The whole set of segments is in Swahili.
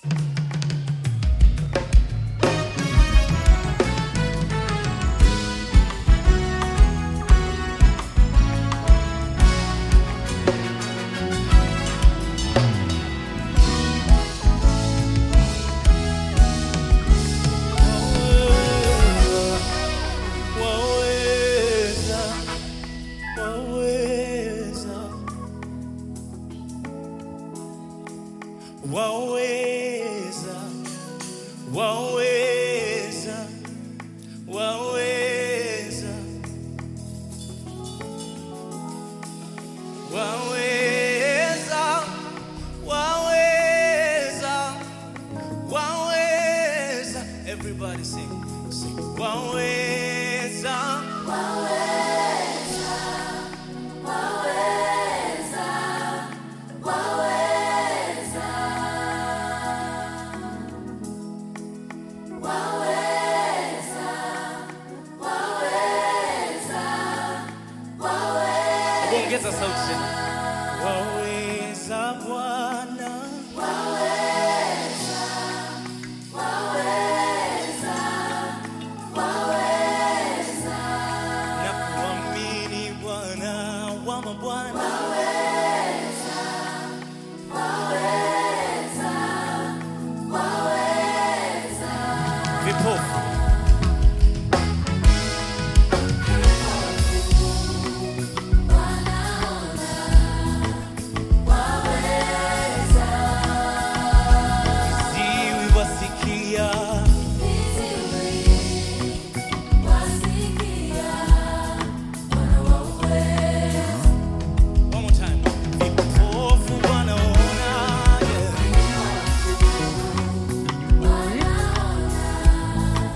Waweza, waweza, waweza, waweza, waweza, waweza, waweza, waweza. Everybody sing, sing. Waweza. Ongeza sauti tena. Waweza Bwana. Na kuamini Bwana wa mabwana. Vipofu. Viziwi wasikia. One more time. Vipofu wanaona, yeah.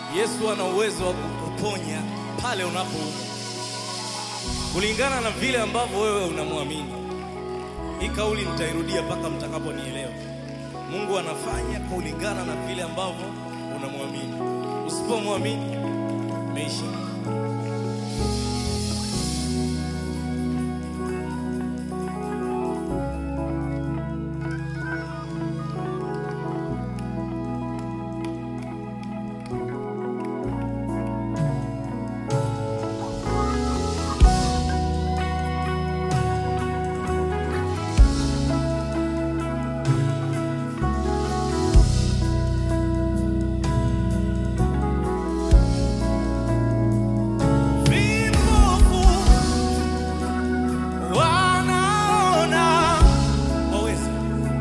Yesu ana uwezo wa kukuponya pale unapoumwa, kulingana na vile ambavyo wewe unamwamini. Hii kauli nitairudia mpaka mtakaponielewa. Mungu anafanya kulingana na vile ambavyo unamwamini. Usipomwamini, meisha. Vipofu wanaona, waweza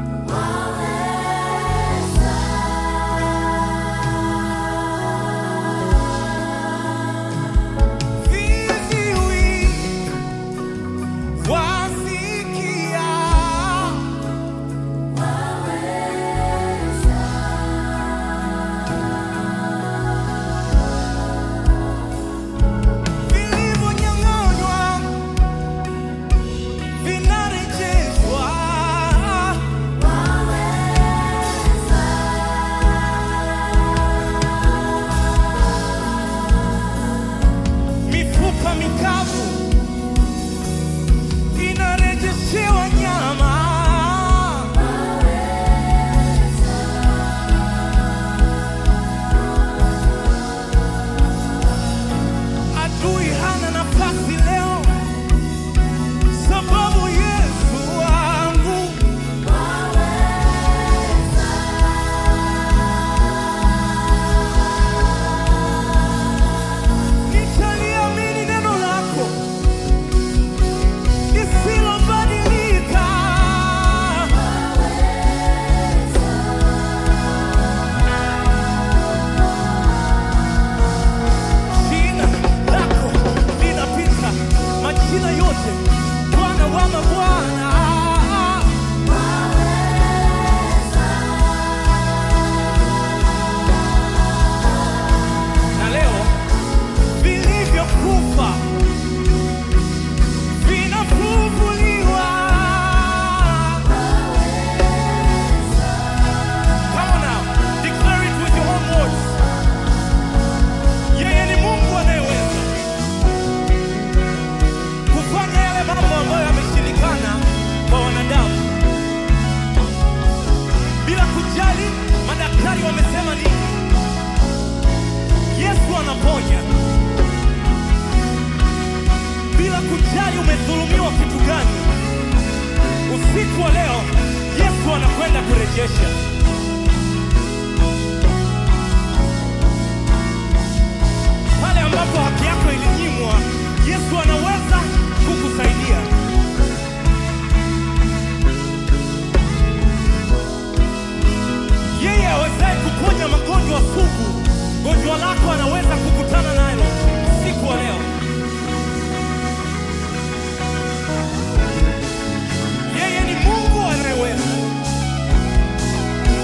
viziwi wasikia, vilivyonyang'anywa vinarejeshwa. mifupa mikavu inarejeshewa nyama. Adui hana nafasi leo, sababu Yesu wangu nitaliamini neno lako lisilobadilika. Jina lako linapita majina yote, Bwana wa mabwana. Na leo vilivyokufa vinafufuliwa. Come on now, declare it with your own words. Yeye ni Mungu anayeweza kufanya yale mambo ambayo yameshindikana kwa wanadamu, bila kujali madaktari wamesema nini. Yesu anaponya bila kujali umedhulumiwa kitu gani. Usiku wa leo Yesu anakwenda kurejesha. Pale ambapo haki yako ilinyimwa, Yesu anaweza kukusaidia. Yeye awezaye kuponya magonjwa sugu, gonjwa lako anaweza kukutana nalo usiku wa leo. Yeye ni Mungu anayeweza.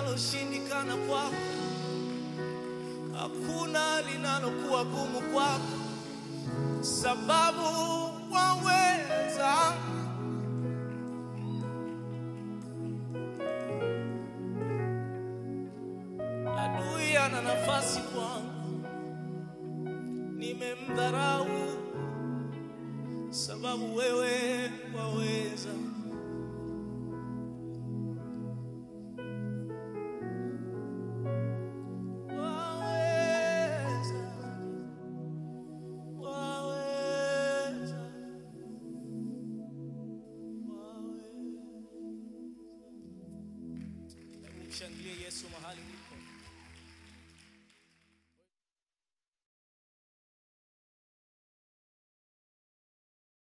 linaloshindikana kwako, hakuna linalokuwa gumu kwako, sababu waweza. Adui ana nafasi kwangu, nimemdharau sababu wewe waweza. Waweza, waweza, waweza. Hebu mshangilie Yesu mahali ulipo.